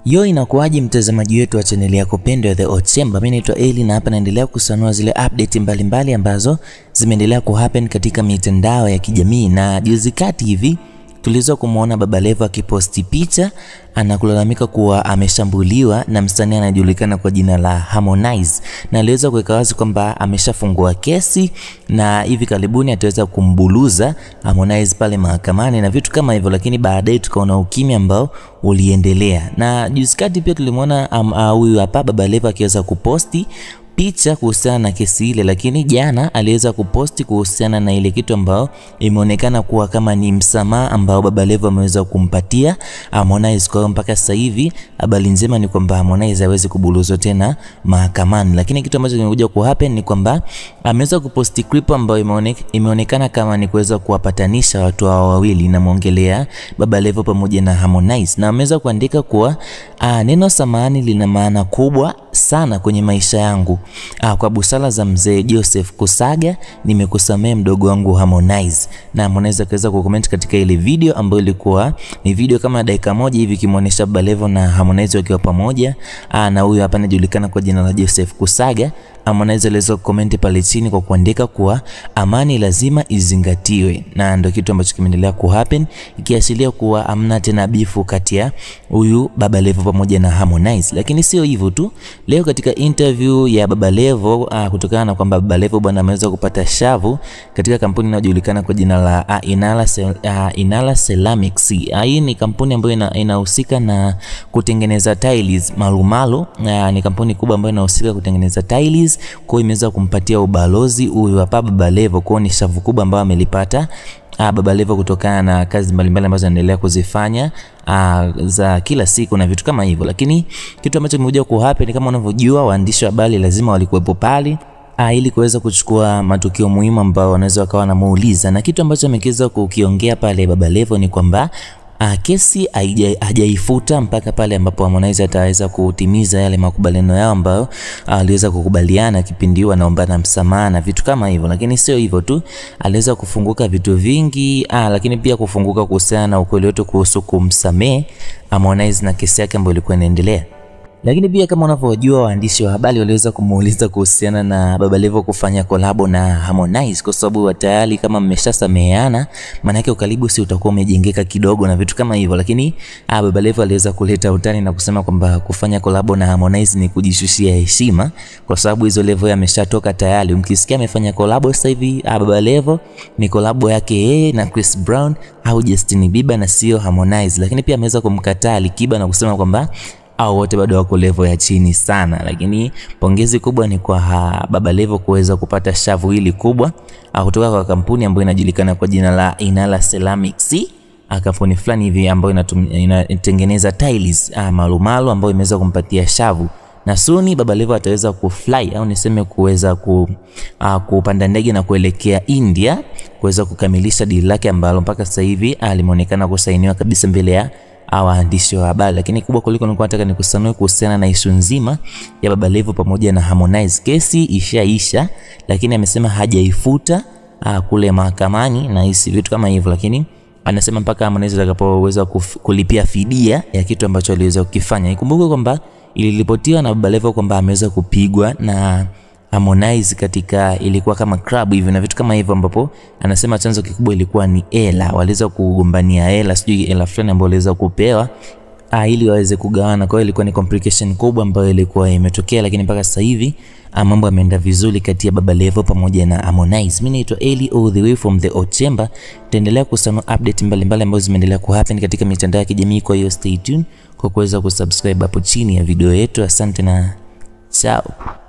Yo, inakuwaje mtazamaji wetu wa chaneli yako pendwa ya The Hot Chamber? Mimi naitwa Eli na hapa naendelea kusanua zile update mbalimbali mbali ambazo zimeendelea kuhappen katika mitandao ya kijamii, na juzi kati hivi tuliweza kumwona Baba Levo akiposti picha anakulalamika kuwa ameshambuliwa na msanii anayejulikana kwa jina la Harmonize, na aliweza kuweka wazi kwamba ameshafungua kesi na hivi karibuni ataweza kumbuluza Harmonize pale mahakamani na vitu kama hivyo, lakini baadaye tukaona ukimya ambao uliendelea, na juzi kati pia tulimwona huyu um, hapa Baba Levo akiweza kuposti picha kuhusiana na kesi ile, lakini jana aliweza kuposti kuhusiana na ile kitu ambayo imeonekana kuwa kama ni msamaha ambao Baba Levo ameweza kumpatia Harmonize. Kwa hiyo mpaka sasa hivi habari njema ni kwamba Harmonize hawezi kubuluzwa tena mahakamani, lakini kitu ambacho kimekuja ku happen ni kwamba ameweza kuposti clip ambayo imeonekana, imeonekana kama ni kuweza kuwapatanisha watu hao wawili, namwongelea Baba Levo pamoja na Harmonize, na ameweza kuandika kuwa a, neno samahani lina maana kubwa sana kwenye maisha yangu. Ah, kwa busara za mzee Joseph Kusaga nimekusamea mdogo wangu Harmonize. Na Harmonize akaweza kucomment katika ile video ambayo ilikuwa ni video kama dakika moja hivi kimuonesha Baba Levo na Harmonize wakiwa pamoja. Ah, na huyu hapa anajulikana kwa jina la Joseph Kusaga. Harmonize aliweza kukomenti pale chini kwa kuandika kuwa amani lazima izingatiwe, na ndio kitu ambacho kimeendelea ku happen ikiashiria kuwa amna tena bifu kati ya huyu Baba Levo pamoja na Harmonize. Lakini sio hivyo tu, leo katika interview ya Baba Levo uh, kutokana na kwamba Baba Levo bwana ameweza kupata shavu katika kampuni inayojulikana kwa jina la uh, Inala, uh, Inala Ceramics. Uh, hii ni kampuni ambayo inahusika na kutengeneza tiles malumalu. Uh, ni kampuni kubwa ambayo inahusika kutengeneza tiles kwa hiyo imeweza kumpatia ubalozi huyu hapa Baba Levo, kwa ni shavu kubwa ambayo amelipata ah, Baba Levo kutokana na kazi mbalimbali ambazo anaendelea kuzifanya ah, za kila siku na vitu kama hivyo. Lakini kitu ambacho kimekuja ku happen kama unavyojua, waandishi wa habari lazima walikuwepo pale Ah, ili kuweza kuchukua matukio muhimu ambayo wanaweza wakawa wanamuuliza, na kitu ambacho ameweza kukiongea pale Baba Levo ni kwamba Uh, kesi hajaifuta mpaka pale ambapo Harmonize ataweza kutimiza yale makubaliano yao ambayo aliweza uh, kukubaliana kipindi hiyo anaombana msamaha na vitu kama hivyo. Lakini sio hivyo tu, aliweza kufunguka vitu vingi uh, lakini pia kufunguka kuhusiana na ukweli wote kuhusu kumsamehe Harmonize na kesi yake ambayo ilikuwa inaendelea lakini pia kama unavyojua waandishi wa habari waliweza kumuuliza kuhusiana na Baba Levo kufanya kolabo na Harmonize, kwa sababu tayari kama mmeshasameheana, maana yake ukaribu si utakuwa umejengeka kidogo na vitu kama hivyo. Lakini ah, Baba Levo aliweza kuleta utani na kusema kwamba kufanya kolabo na Harmonize ni kujishushia heshima, kwa sababu hizo level ameshatoka tayari. Mkisikia amefanya kolabo sasa hivi ah, Baba Levo ni kolabo yake yeye na Chris Brown au Justin Bieber na sio Harmonize. Lakini pia ameweza kumkataa Alikiba na kusema kwamba au wote bado wako level ya chini sana, lakini pongezi kubwa ni kwa ha, Baba Levo kuweza kupata shavu hili kubwa kutoka kwa kampuni ambayo inajulikana kwa jina la Inala Ceramics, kampuni fulani hivi ambayo inatengeneza tiles malumalu ambayo imeweza kumpatia shavu na suni Baba Levo ataweza kufly au niseme kuweza ku, uh, kupanda ndege na kuelekea India kuweza kukamilisha dili lake ambalo mpaka sasa hivi limeonekana kusainiwa kabisa mbele ya waandishi wa habari. Lakini kubwa kuliko nilikuwa nataka nikusanue kuhusiana na ishu nzima ya Baba Levo pamoja na Harmonize. Kesi ishaisha, lakini amesema hajaifuta uh, kule mahakamani na hisi vitu kama hivyo, lakini anasema mpaka Harmonize atakapoweza kulipia fidia ya kitu ambacho aliweza kukifanya. Ikumbuke kwamba iliripotiwa na Baba Levo kwamba ameweza kupigwa na Harmonize katika ilikuwa kama club hivi na vitu kama hivyo, ambapo anasema chanzo kikubwa ilikuwa ni hela, waliweza kugombania hela, sijui hela fulani ambayo waliweza kupewa ah, ili waweze kugawana. Kwa hiyo ilikuwa ni complication kubwa ambayo ilikuwa imetokea, lakini mpaka sasa hivi mambo yameenda vizuri kati ya Baba Levo pamoja na Harmonize. Mimi naitwa Eli all the way from the Hot Chamber. Tutaendelea kusanua update mbalimbali ambazo zimeendelea kuhappen katika mitandao ya kijamii, kwa hiyo stay tuned kwa kuweza kusubscribe hapo chini ya video yetu. Asante na ciao.